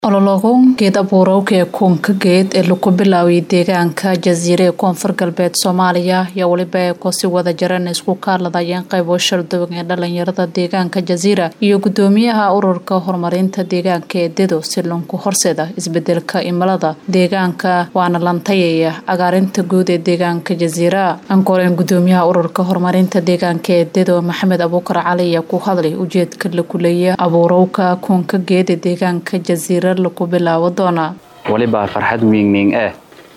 olologo geed abuurowka ee kuunka geed ee lagu bilaaway deegaanka jasiire ee koonfur galbeed soomaaliya ayaa weliba ay kosi wada jaran isku kaaladayeen qaybo sharduwan ee dhalinyarada deegaanka jasiira iyo gudoomiyaha ururka horumarinta deegaanka ee dedo si lunku horseeda isbedelka imilada deegaanka waana lantayaya agaarinta guud ee deegaanka jasiira ankoreen gudoomiyaha ururka horumarinta deegaanka ee dedo maxamed abuukar cali ayaa ku hadlay ujeedka la kuleeya abuurowka kuunka geed ee deegaanka jasiira lagu bilaabo doonaa waliba farxad wiigning eh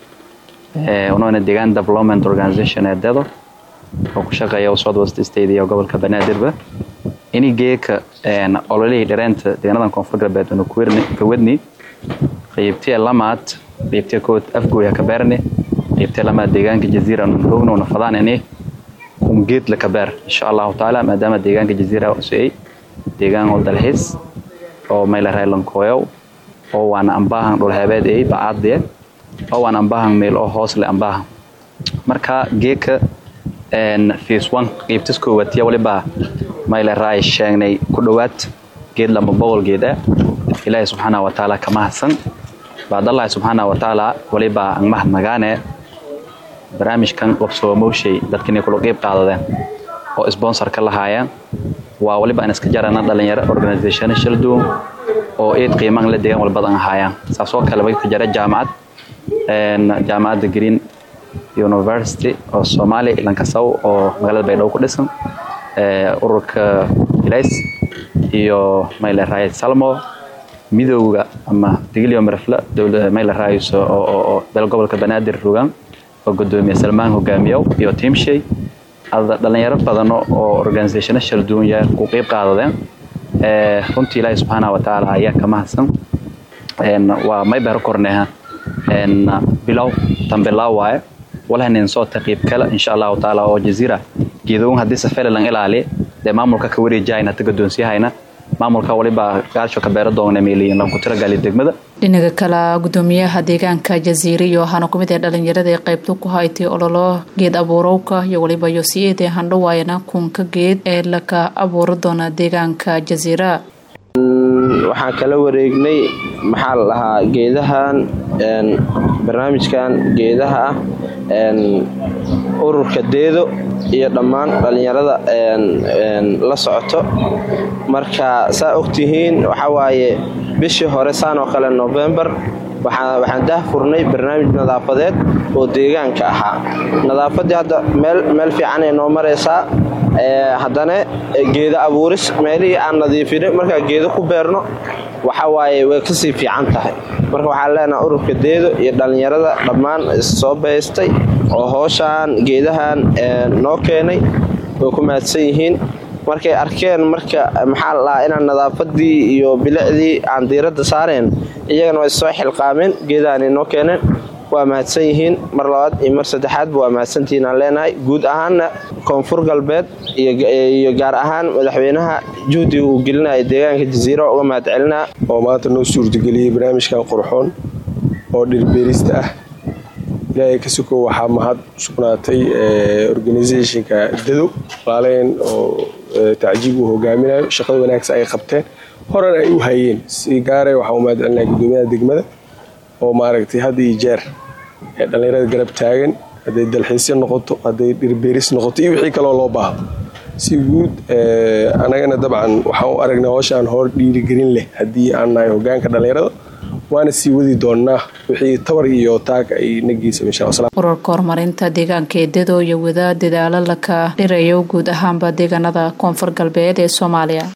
unoona deegaan development organization ee dedo oo ku shaqeeya south west state iyo gobolka banaadirba ini geeka ololihii dhareenta deegaanadan koonfur galbeed una ka wadni qaybtiya lamaad qaybtiya kood afgooya ka beerni qaybtiya lamaad deegaanka jaziira nun rogna una fadaan ini kun geed la ka beer insha allahu tacaala maadaama deegaanka jaziira usay deegaan oo dalxiis oo mayla raylankooyow oo waana ambaahan dhulheebeed ey bacaadie oo waan ambaahan meel oo hoosle ambaahan marka geeka fiis one qiibtis koowaad iyo waliba mayle raay sheegnay ku dhowaad geed lamba boqol geed ah ilaahay subxaana wa tacaala ka mahadsan baadallahi subxaana wa tacaala waliba ang mahad nagaane barnaamijkan wabsoomowshay dadkinay kula qiib qaadadeen oo sponsor ka lahaayeen waa waliba aan iska jarana dhalinyaro organizationa shala duwan oo eed qiimaan la deegaan walbadan ahaayaan saasoo kale way ka jara jaamacad jaamacadda green university oo soomaaliya lankasaw oo magaalada baydhabo ku dhisan ururka ilays iyo mayle raayid salmo midowga ama digilyo marafla mayle raayis oo dal gobolka banaadir rogaan oo gudoomiye salmaan hogaamiyow iyo tiimshay dhalinyaro badan oo organizationa shala duwan yaa ku qeyb qaadadeen runtii ilaahi subxaana wa tacaala ayaa ka mahadsan waa may beero korneha bilow tambilaaw waaye walhanin soo taqiib kale insha allahu tacaala oo jaziira geedoon haddii safele lan ilaali dee maamulka ka wareejahayna ta gadoonsiyahayna maamulka waliba gaasho ka beero doona meeliyin lanku tiragali degmada dhinaga kale gudoomiyaha deegaanka jasiire iyo waxaana kumid ee dhalinyarada ee qaybta ku haytay ololo geed abuurowka iyo waliba yosiyeedee handhawaayana kuunka geed ee laka abuuri doona deegaanka jasiira waxaan kala wareegnay maxaa la dhahaa geedahan barnaamijkan geedaha ah ururka deedo iyo dhammaan dhallinyarada la socoto marka saa ogtihiin waxaa waaye bishii hore saan oo kale novembar waxaan dah furnay barnaamij nadaafadeed oo deegaanka ahaa nadaafaddii hadda meel fiicanay noo maraysaa haddana geedo abuuris meelihii aan nadiifinay markaa geedo ku beerno waxa waaye way kasii fiican tahay marka waxaan leenaha ururka deedo iyo dhallinyarada dhammaan soo baystay oo hooshaan geedahan noo keenay way ku mahadsan yihiin markay arkeen marka maxaa la dhahaa inaan nadaafadii iyo bilicdii aan diiradda saareen iyagana way soo xilqaameen geedahanay noo keeneen waa mahadsan yihiin mar labaad iyo mar saddexaadba waa mahadsantihiin aan leenahay guud ahaanna koonfur galbeed iyo gaar ahaan madaxweynaha juhdiga uu gelinaya deegaanka jasiira uga mahad celinaa oo maanta noo suurtageliyey barnaamijkan qurxoon oo dhirbeerista ah ilaahay ka sokow waxaa mahad sugnaatay organisationka dado laaleyn oo tacjiib uu hogaaminayo shaqada wanaagsan ay qabteen horena ay u hayeen si gaare waxaa u mahad celinaya gudoomiyaha degmada oo maaragtay had iyo jeer ee dhallinyarada garab taagan hadday dalxiisyo noqoto hadday dhirbeeris noqoto iyo wixii kaloo loo baahdo si guud anagana dabcan waxaan u aragnay hooshaan hor dhiirigelin leh haddii aan nahay hogaanka dhallinyarada waana sii wadi doonnaa wixii tabar iyo taag ay nagiisa ururka horumarinta deegaanka ee dedo iyo wada dadaalo laka dhirayo guud ahaanba deegaanada koonfur galbeed ee soomaaliya